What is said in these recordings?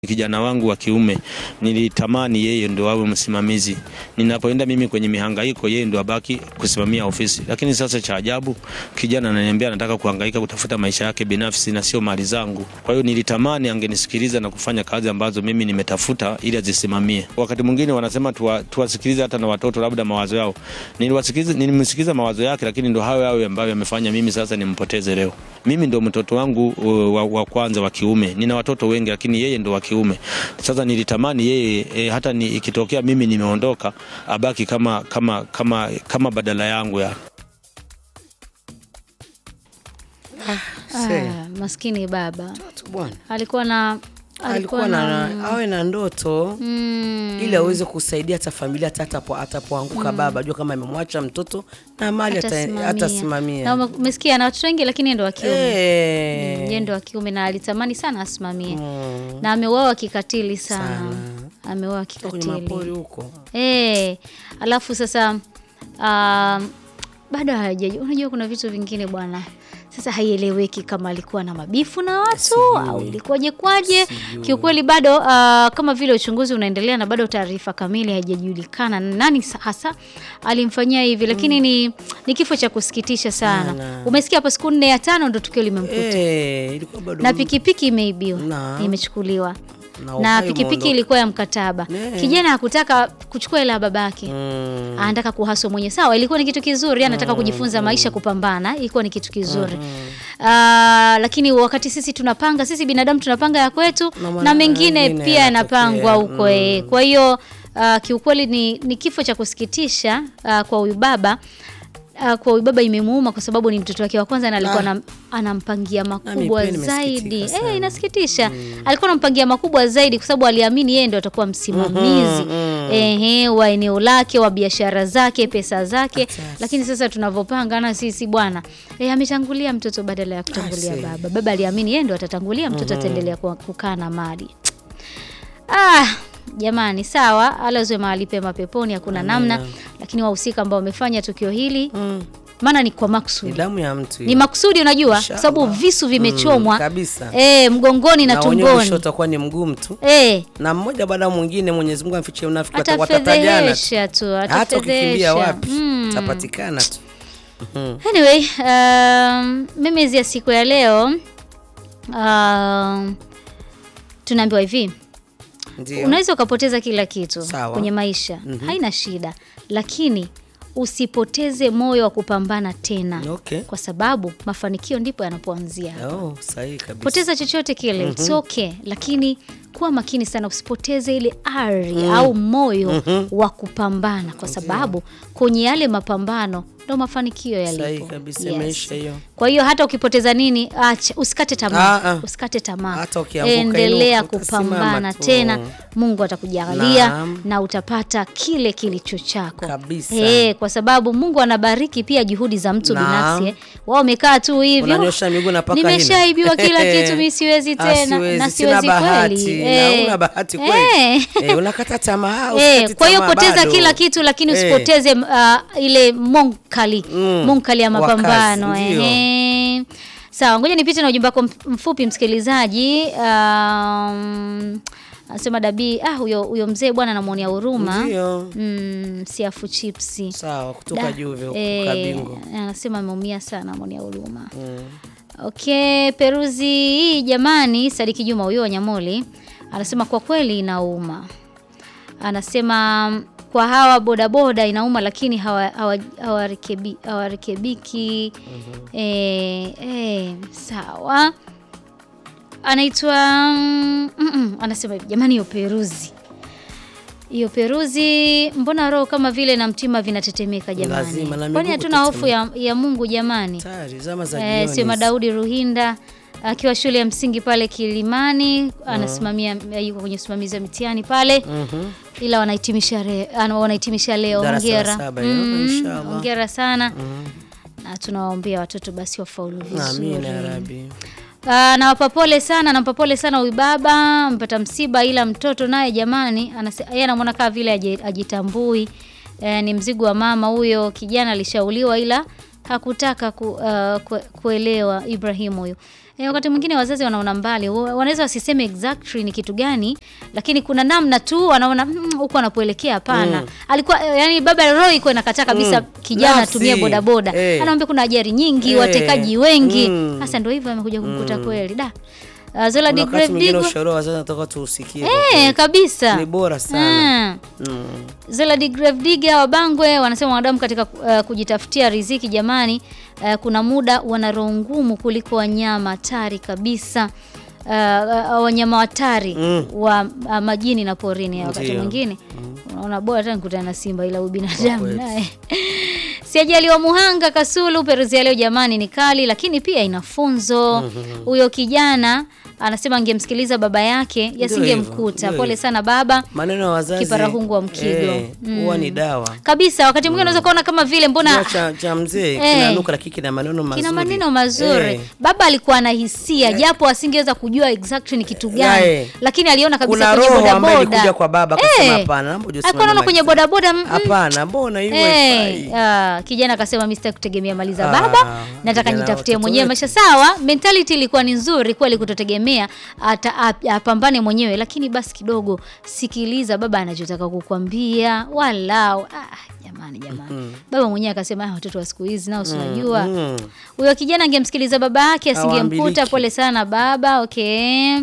kijana wangu wa kiume nilitamani yeye ndo awe msimamizi. Ninapoenda mimi kwenye mihangaiko, yeye ndo abaki kusimamia ofisi. Lakini sasa cha ajabu, kijana ananiambia anataka kuhangaika kutafuta maisha yake binafsi na sio mali zangu. Kwa hiyo nilitamani angenisikiliza na kufanya kazi ambazo mimi nimetafuta ili azisimamie. Wakati mwingine wanasema tuwa, tuwasikilize hata na watoto labda mawazo yao. Niliwasikiliza, nilimsikiliza mawazo yake, lakini ndo hayo hayo ambayo yamefanya mimi sasa nimpoteze leo. Mimi ndo mtoto wangu uh, wa, wa kwanza wa kiume. Nina watoto wengi, lakini yeye ndo wa kiume. Sasa nilitamani yeye e, hata ni, ikitokea mimi nimeondoka abaki kama kama kama kama badala yangu ya Se, Ah, maskini baba mtoto bwana alikuwa na alikuwa na awe na ndoto mm, ili aweze kusaidia hata familia hata atapo- atapoanguka baba jua kama amemwacha mtoto na mali ata- atasimamia. atasimamia Na ume- umesikia na watoto wengi, lakini yeye ndo wa kiume Eh, yeye ndo wa kiume na alitamani sana asimamie mm, na ameuawa kikatili sana, Sana. ameuawa kwenye kikatili mapori huko Eh, alafu sasa um, bado hajaja. Unajua kuna vitu vingine bwana, sasa haieleweki kama alikuwa na mabifu na watu au ilikuwaje kwaje. Kiukweli bado uh, kama vile uchunguzi unaendelea na bado taarifa kamili haijajulikana nani sa- hasa alimfanyia hivi, lakini ni, ni kifo cha kusikitisha sana. Sana. Umesikia hapo, siku nne ya tano ndo tukio limemkuta Eh, ilikuwa bado na pikipiki imeibiwa, Na. imechukuliwa na na uhai pikipiki umeondoka. ilikuwa ya mkataba. Ne. Kijana hakutaka kuchukua hela ya babake Mm, anataka kuhaswa mwenye. Sawa, ilikuwa ni kitu kizuri, anataka kujifunza maisha, kupambana, ilikuwa ni kitu kizuri Ah, lakini wakati sisi tunapanga, sisi binadamu tunapanga ya kwetu Na na, mwana- mengine mengine pia yanapangwa yanatokea. huko eh. Kwa hiyo ah, kiukweli ni, ni kifo cha kusikitisha ah, kwa huyu baba Ah, kwa huyu baba imemuuma kwa sababu ni mtoto wake wa kwanza na alikuwa Ah. anam- anampangia makubwa pia nimesikitika zaidi. sana. Eh, inasikitisha. Alikuwa anampangia makubwa zaidi kwa sababu aliamini yeye ndio atakuwa msimamizi ehe, wa eneo lake, wa biashara zake, pesa zake. Lakini sasa tunavyopangana sisi bwana, eh, ametangulia mtoto badala ya kutangulia see. baba. Baba aliamini yeye ndio atatangulia, mtoto ataendelea kuwa- kukaa na mali. Ah, jamani sawa, alazwe mahali pema peponi, hakuna namna, lakini wahusika ambao wamefanya tukio hili mm, maana ni kwa ni makusudi, damu ya mtu ni hiyo. makusudi, unajua kwa Inshallah. sababu visu vimechomwa Mm, kabisa eh, mgongoni na na wenyewe mwisho tumboni utakuwa ni mgumu tu eh, na mmoja baada ya mwingine Mwenyezi Mungu amfichie unafiki wata- watatajana tu. atafedhesha tu, hata ukikimbia atafedhesha wapi Mm. tapatikana tu Anyway, um, memezi ya siku ya leo um, tunaambiwa hivi ndio unaweza ukapoteza kila kitu Sawa. kwenye maisha haina shida, lakini usipoteze moyo wa kupambana tena, okay kwa sababu mafanikio ndipo yanapoanzia. oh, sahihi kabisa Poteza chochote kile, it's okay, lakini kuwa makini sana, usipoteze ile ari au moyo wa kupambana, kwa sababu kwenye yale mapambano ndo mafanikio sahihi yalipo. kabisa Yes. imeisha hiyo Kwa hiyo hata ukipoteza nini, acha, usikate tamaa, Ah, ah. usikate tamaa, Hata ukianguka endelea inuka, kupambana utasimama tu. tena, Mungu atakujalia Naam. na utapata kile kilicho chako Kabisa. Eh, kwa sababu Mungu anabariki pia juhudi za mtu Naam. binafsi. eh. Wao wamekaa tu hivi, unanyosha miguu na paka hina. nimeshaibiwa kila kitu, mi siwezi Ah, tena siwezi, na sina siwezi bahati, kweli. na Eh. una bahati kweli Eh. Eh, unakata tamaa Eh, usikati kwa hiyo tamaa poteza bado. kila kitu lakini Eh. usipoteze uh, ile monkali Mm, monkali ya wa mapambano kazi, ndio. ehe. Sawa, ngoja nipite na ujumbe wako mf- mfupi msikilizaji. Um, anasema Dabii, ah, huyo huyo mzee bwana namwonea huruma Ndio. mm, siafu chipsi sawa kutoka Da. juu vyo Eh, kabingo anasema ameumia sana amwonea huruma mm. Okay, peruzi hii jamani, Sadiki Juma huyo Wanyamoli anasema kwa kweli inauma. Anasema mm, kwa hawa bodaboda inauma, lakini hawarekebiki hawa, hawarekebi- hawarekebiki. eh, eh, sawa. Anaitwa mm, mm, mm, anasema hivi jamani, hiyo peruzi hiyo peruzi, mbona roho kama vile na mtima vinatetemeka jamani? Lazima, na Kwani miguu hatuna hofu ya, ya Mungu jamani? tayari zama za Eh, jioni Sema Daudi Ruhinda akiwa shule ya msingi pale Kilimani anasimamia yuko kwenye usimamizi wa mitihani pale Mhm. ila wanahitimisha re, ana- wanahitimisha leo. Darasa la Hongera. saba hiyo, Mm, inshallah. hongera sana na tunawaombea watoto basi wafaulu vizuri. Amina ya Rabbi. Ah, nawapa pole sana, nampa pole sana huyu baba amepata msiba, ila mtoto naye jamani, anase- yeye anamwona kama vile aji- ajitambui. Eh, ni mzigo wa mama huyo. Kijana alishauliwa ila hakutaka ku, ah, kue- kuelewa Ibrahim huyo. Eh, wakati mwingine wazazi wanaona mbali, wa- wanaweza wasiseme exactly ni kitu gani, lakini kuna namna tu wanaona "Mm, huko anapoelekea hapana. Alikuwa eh, yani baba roho iko inakataa kabisa kijana Nafsi. atumie bodaboda. Eh. Anaambia kuna ajali nyingi, Eh. watekaji wengi. Mm. Sasa ndio hivyo amekuja kumkuta kweli. Da. Uh, Zola Kuna de wakati mwingine Gravdigo. ushauri wa wazazi nataka tuusikie. kwa Eh, kweli. kabisa. Ni bora sana. Mm. Mm. Zola de Gravdiga wa Bangwe wanasema wanadamu katika uh, kujitafutia riziki jamani, uh, kuna muda wana roho ngumu kuliko wanyama hatari kabisa. Uh, uh, wanyama hatari Mm. wa uh, majini na porini. Wakati Ndio. mwingine unaona bora hata nikutana na simba, ila ubinadamu kweli. naye Siajali wa Muhanga Kasulu, peruzi ya leo jamani ni kali, lakini pia ina funzo. Huyo kijana anasema angemsikiliza baba yake yasingemkuta. ndio Pole hivyo. sana baba. Maneno ya wazazi. Kiparahungu wa Mkigo. eh, Huwa ni dawa. Kabisa, wakati mwingine unaweza kuona kama vile mbona Kinywa cha, cha mzee Eh. kinanuka lakini kina maneno mazuri. kina maneno mazuri. Eh. Baba alikuwa na hisia japo asingeweza kujua exactly ni kitu gani, Eh. lakini aliona kabisa Kuna kwenye roho ambayo bodaboda. ilikuja kwa baba akasema Eh. hapana, naomba ujisimame Alikuwa anaona kwenye Maisa. bodaboda mm, mm. Hapana, mbona hivyo Eh, haifai? ah, kijana akasema mimi sitaki kutegemea mali za Ah, baba, nataka vijana nitafutie watoto mwenyewe wetu. maisha. Sawa, mentality ilikuwa ni nzuri kweli, kutotegemea ata- ap- apambane mwenyewe, lakini basi kidogo sikiliza baba anachotaka kukwambia, walau ah, jamani jamani. Baba mwenyewe akasema ah, watoto wa siku hizi nao si unajua Mm. huyo kijana angemsikiliza baba yake asingemkuta. Hawaambiliki. Pole sana baba. Okay,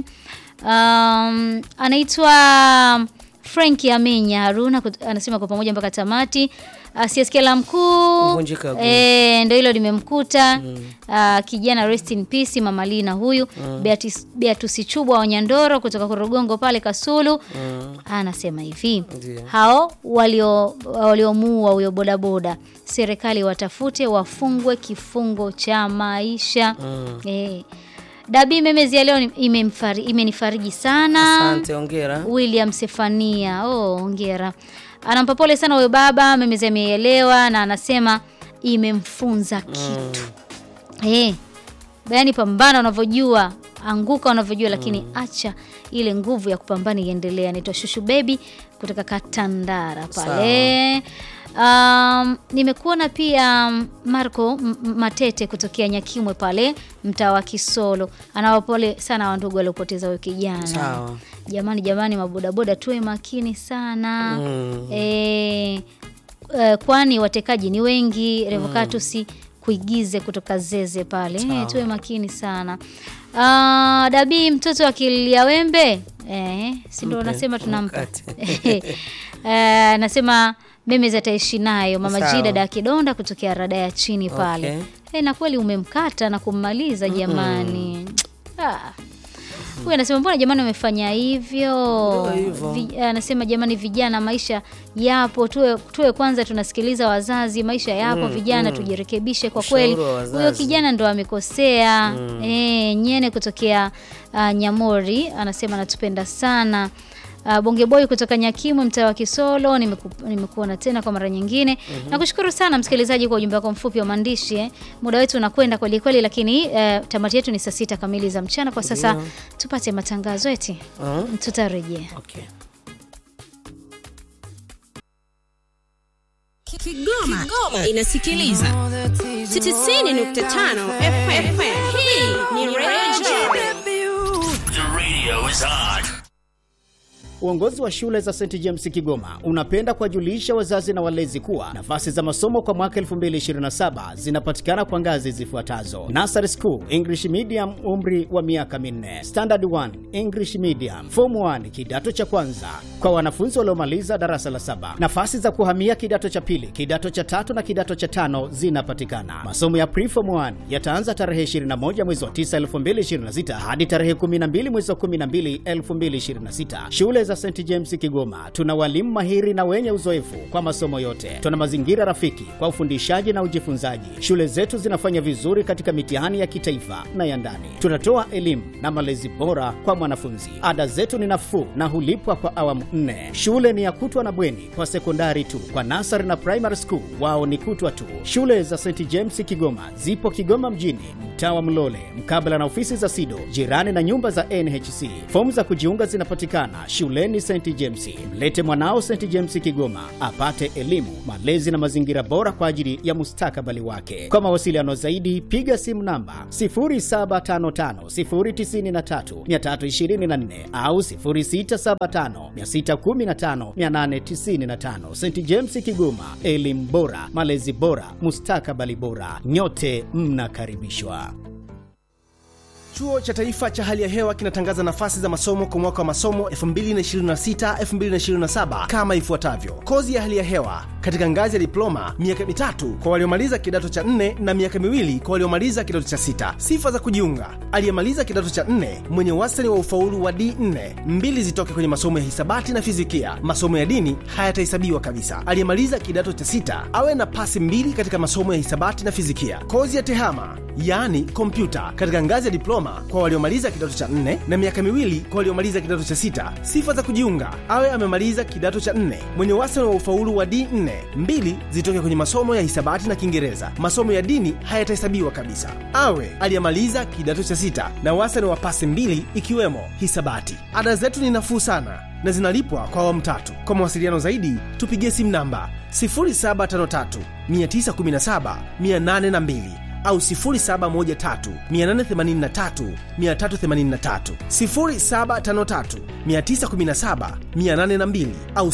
um, anaitwa Frank Amenya Haruna kut- anasema kwa pamoja mpaka tamati. Asiyesikia la mkuu Kuvunjika guu. eh, ndio hilo limemkuta Ah, kijana rest in peace mama Lina huyu Beatrice Beatrice Chubwa wa Nyandoro kutoka Korogongo pale Kasulu anasema hivi Ndio. hao walio waliomuua huyo bodaboda serikali watafute wafungwe kifungo cha maisha eh. Dabi memezi ya leo ni- imemfari, imenifariji sana Asante, ongera. William Sefania oh, ongera anampa pole sana huyo baba memezi ameelewa na anasema imemfunza kitu eh, yaani pambana unavyojua anguka unavyojua lakini acha ile nguvu ya kupambana iendelee anaitwa shushu bebi kutoka katandara pale um, nimekuona pia mm, marco M- M- matete kutokea nyakimwe pale mtaa wa kisolo anawapole sana wandugu waliopoteza huyo kijana Sawa. jamani jamani mabodaboda tuwe makini sana Mm. Eh, eh, kwani watekaji ni wengi revocatus kuigize kutoka zeze pale eh, tuwe makini sana Ah, dabii mtoto akilia wembe eh, si ndo nasema tunampa mkate. Eh, nasema meme zataishi nayo mama Sawa. G dada ya kidonda kutokea rada ya chini pale Okay. eh, na kweli umemkata na kummaliza jamani ah. Huyu anasema mbona jamani wamefanya hivyo? Ndio hivyo. Vi- Anasema jamani, vijana, maisha yapo, tuwe, tuwe kwanza tunasikiliza wazazi, maisha yapo vijana, tujirekebishe kwa Ushauri kweli. wa wazazi. Huyo kijana ndo amekosea. Eh, Nyene kutokea uh, Nyamori anasema anatupenda sana. Uh, Bonge Boy kutoka Nyakimwe mtaa wa Kisolo nimeku- nimekuona tena kwa mara nyingine. Nakushukuru sana msikilizaji kwa ujumbe wako mfupi wa maandishi eh. Muda wetu unakwenda kweli kweli, lakini eh, tamati yetu ni saa sita kamili za mchana. Kwa sasa Ndio. tupate matangazo eti Mm. tutarejea. Okay. Kigoma, inasikiliza 90.5 FM. Hii ni Radio The radio is on. Uongozi wa shule za St James Kigoma unapenda kuwajulisha wazazi na walezi kuwa nafasi za masomo kwa mwaka 2027 zinapatikana kwa ngazi zifuatazo: Nursery School English Medium, umri wa miaka minne; Standard 1 English Medium; Form 1 kidato cha kwanza kwa wanafunzi waliomaliza darasa la saba. Nafasi za kuhamia kidato cha pili, kidato cha tatu na kidato cha tano zinapatikana. Masomo ya Preform 1 yataanza tarehe 21 mwezi wa 9 2026 hadi tarehe 12 mwezi wa 12 2026. Shule za St James Kigoma tuna walimu mahiri na wenye uzoefu kwa masomo yote. Tuna mazingira rafiki kwa ufundishaji na ujifunzaji. Shule zetu zinafanya vizuri katika mitihani ya kitaifa na ya ndani. Tunatoa elimu na malezi bora kwa mwanafunzi. Ada zetu ni nafuu na hulipwa kwa awamu nne. Shule ni ya kutwa na bweni kwa sekondari tu. Kwa nasari na primary school wao ni kutwa tu. Shule za St James Kigoma zipo Kigoma mjini, mtaa wa Mlole, mkabala na ofisi za SIDO, jirani na nyumba za NHC. Fomu za kujiunga zinapatikana shuleni shuleni St James. Mlete mwanao St James Kigoma apate elimu, malezi na mazingira bora kwa ajili ya mustakabali wake. Kwa mawasiliano zaidi, piga simu namba 0755093324 au 0675615895. St James Kigoma, elimu bora, malezi bora, mustakabali bora. Nyote mnakaribishwa. Chuo cha Taifa cha Hali ya Hewa kinatangaza nafasi za masomo kwa mwaka wa masomo 2026-2027 kama ifuatavyo: kozi ya hali ya hewa katika ngazi ya diploma, miaka mitatu kwa waliomaliza kidato cha nne na miaka miwili kwa waliomaliza kidato cha sita. Sifa za kujiunga: aliyemaliza kidato cha nne mwenye wastani wa ufaulu wa D4, mbili zitoke kwenye masomo ya hisabati na fizikia. Masomo ya dini hayatahesabiwa kabisa. Aliyemaliza kidato cha sita awe na pasi mbili katika masomo ya hisabati na fizikia. Kozi ya tehama yaani kompyuta katika ngazi ya diploma kwa waliomaliza kidato cha nne na miaka miwili kwa waliomaliza kidato cha sita. Sifa za kujiunga: awe amemaliza kidato cha nne mwenye wastani wa ufaulu wa D4, mbili zitoke kwenye masomo ya hisabati na Kiingereza. Masomo ya dini hayatahesabiwa kabisa. Awe aliyemaliza kidato cha sita na wastani wa pasi mbili ikiwemo hisabati. Ada zetu ni nafuu sana na zinalipwa kwa awamu tatu. Kwa mawasiliano zaidi tupigie simu namba 0753 917 802 au 0713883383 0753917812 au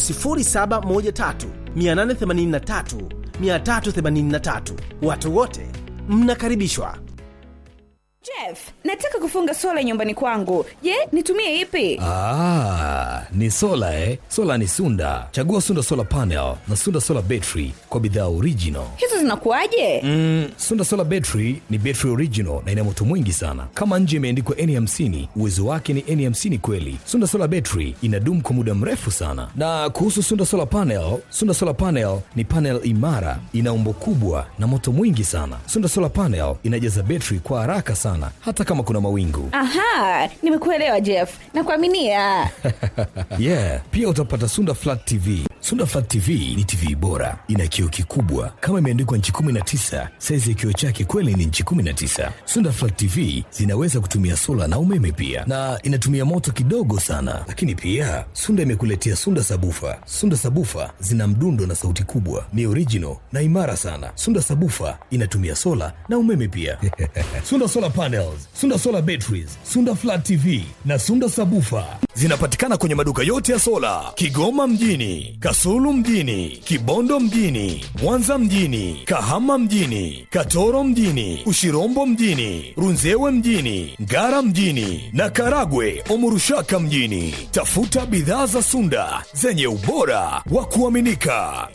0713883383. Watu wote mnakaribishwa. Jeff, nataka kufunga sola nyumbani kwangu. Je, nitumie ipi? Ah, ni sola eh? Sola ni Sunda. Chagua Sunda Solar Panel na Sunda Solar Battery kwa bidhaa original. Hizo zinakuwaje? Mm, Sunda Solar Battery ni battery original na ina moto mwingi sana. Kama nje imeandikwa N50, uwezo wake ni N50 kweli. Sunda Solar Battery inadumu kwa muda mrefu sana. Na kuhusu Sunda Solar Panel, Sunda Solar Panel ni panel imara, ina umbo kubwa na moto mwingi sana. Sunda Solar Panel inajaza battery kwa haraka sana hata kama kuna mawingu. Aha, nimekuelewa Jeff. Nakuaminia. yeah, pia utapata Sunda Flat TV. Sunda Flat TV ni TV bora, ina kioo kikubwa kama imeandikwa nchi 19. Saizi ya kioo chake kweli ni nchi 19. Sunda Flat TV zinaweza kutumia sola na umeme pia, na inatumia moto kidogo sana. Lakini pia Sunda imekuletea Sunda Sabufa. Sunda Sabufa zina mdundo na sauti kubwa, ni original na imara sana. Sunda Sabufa inatumia sola na umeme pia. Sunda Solar Panels, Sunda Solar Batteries, Sunda Flat TV na Sunda Sabufa zinapatikana kwenye maduka yote ya sola Kigoma mjini, Kasulu mjini, Kibondo mjini, Mwanza mjini, Kahama mjini, Katoro mjini, Ushirombo mjini, Runzewe mjini, Ngara mjini na Karagwe Omurushaka mjini. Tafuta bidhaa za Sunda zenye ubora wa kuaminika.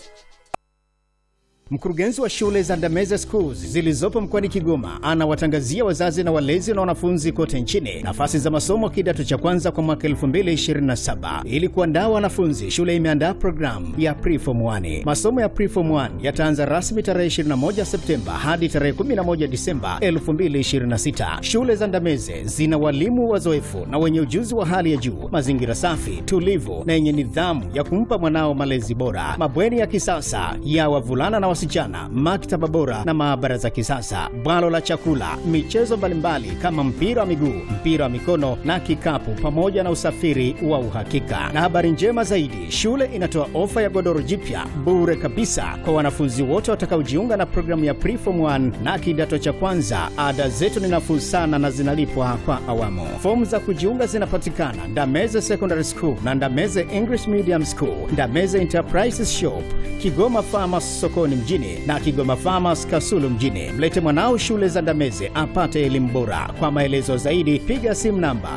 Mkurugenzi wa shule za Ndameze Schools zilizopo mkoani Kigoma anawatangazia wazazi na walezi na wanafunzi kote nchini nafasi za masomo kidato cha kwanza kwa mwaka 2027. Ili kuandaa wanafunzi, shule imeandaa programu ya Preform 1. Masomo ya Preform 1 yataanza rasmi tarehe 21 Septemba hadi tarehe 11 Disemba 2026. Shule za Ndameze zina walimu wazoefu na wenye ujuzi wa hali ya juu, mazingira safi, tulivu na yenye nidhamu ya kumpa mwanao malezi bora, mabweni ya kisasa ya wavulana na wasichana, maktaba bora na maabara za kisasa, bwalo la chakula, michezo mbalimbali kama mpira wa miguu, mpira wa mikono na kikapu, pamoja na usafiri wa uhakika. Na habari njema zaidi, shule inatoa ofa ya godoro jipya bure kabisa kwa wanafunzi wote watakaojiunga na programu ya Preform 1 na kidato cha kwanza. Ada zetu ni nafuu sana na zinalipwa kwa awamu. Fomu za kujiunga zinapatikana Ndameze Secondary School na Ndameze English Medium School, Ndameze Enterprises Shop, Kigoma Farmers sokoni mjini na Kigoma Farmers Kasulu mjini. Mlete mwanao shule za Ndameze apate elimu bora. Kwa maelezo zaidi piga simu namba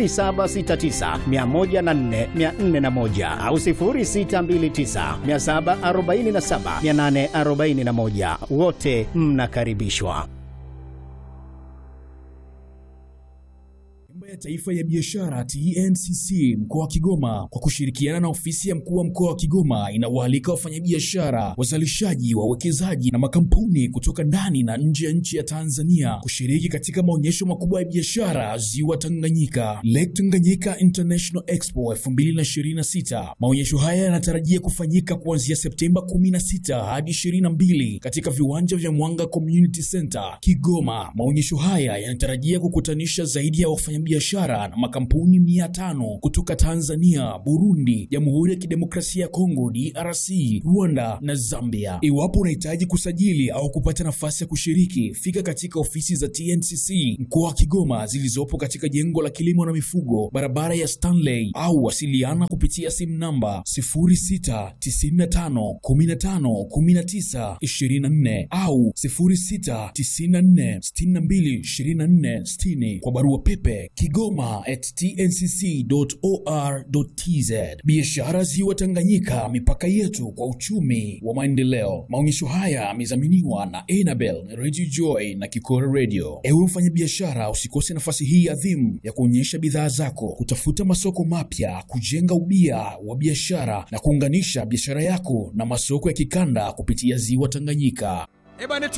0769104401 au 0629747841. Wote mnakaribishwa. Nyumba ya Taifa ya Biashara TNCC mkoa wa Kigoma kwa kushirikiana na ofisi ya mkuu wa mkoa wa Kigoma inawaalika wafanyabiashara, wazalishaji, wawekezaji na makampuni kutoka ndani na nje ya nchi ya Tanzania kushiriki katika maonyesho makubwa ya biashara Ziwa Tanganyika, Lake Tanganyika International Expo 2026. Maonyesho haya yanatarajia kufanyika kuanzia Septemba 16 hadi 22 katika viwanja vya Mwanga Community Center Kigoma. Maonyesho haya yanatarajia kukutanisha zaidi ya wafanyabiashara biashara na makampuni mia tano kutoka Tanzania, Burundi, Jamhuri ya Kidemokrasia ya Kongo DRC, Rwanda na Zambia. Iwapo unahitaji kusajili au kupata nafasi ya kushiriki, fika katika ofisi za TNCC mkoa wa Kigoma zilizopo katika jengo la kilimo na mifugo, barabara ya Stanley, au wasiliana kupitia simu namba 0695151924 au 0694622460 kwa barua pepe kigoma at tncc.or.tz. Biashara Ziwa Tanganyika, mipaka yetu kwa uchumi wa maendeleo. Maonyesho haya yamedhaminiwa na Enabel Radio Joy na Kikora Radio. Ewe mfanyabiashara, usikose nafasi hii adhimu ya kuonyesha bidhaa zako, kutafuta masoko mapya, kujenga ubia wa biashara na kuunganisha biashara yako na masoko ya kikanda kupitia Ziwa Tanganyika. Ebane